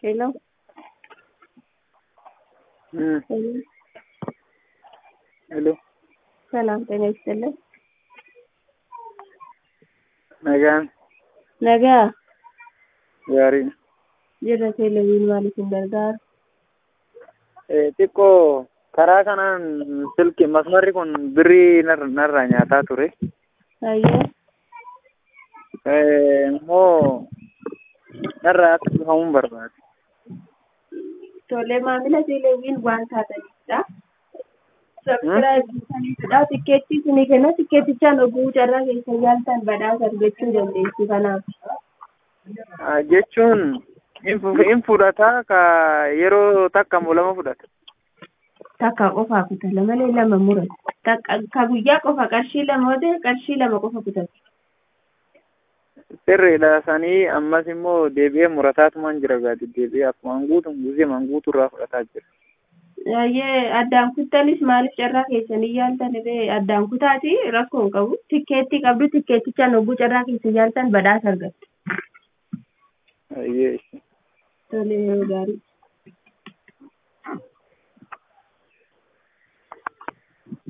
Hello. Mm. Hello. Hello. ሰላም ጤና ይስጥልን። Nagaan Nagaa gaariidha. jirra teeleviin maaliif hin gargaaru? Eh, Xiqqoo karaa kanaan silki masmarri kun birrii nar- narraa nyaataa ture. Hayyee Eh, Immoo narraa akka dhufamuun barbaade. tolee maamila teeleviin waan taatanidha. Sabskiraayib gootaniitudha. Tikkeettii isinii kenna. Tikkeettichaan oguu carraa keessa yaaltan badhaasa argachuu dandeessu kanaaf. Ah, Jechuun hin fu- hin fudhataa ka yeroo takka moo lama fudhata. Takka qofaa kutata malee lama murata. Takka ka guyyaa qofa qarshii lama yoo ta'e qarshii lama qofa kutata. Sirriidha sanii ammas immoo deebi'ee murataatumaan jira gaati deebi'ee akkuma guutuun guzee manguutu irraa fudhataa jira. Hayyee addaan kuttanis maaliif carraa keessanii yaaltan illee addaan kutaati rakkoo hin qabu. Tikkeettii qabdu tikkeettichaan oguu carraa keessa yaaltan badhaasa argattu. Ayyee. Tolee gaarii.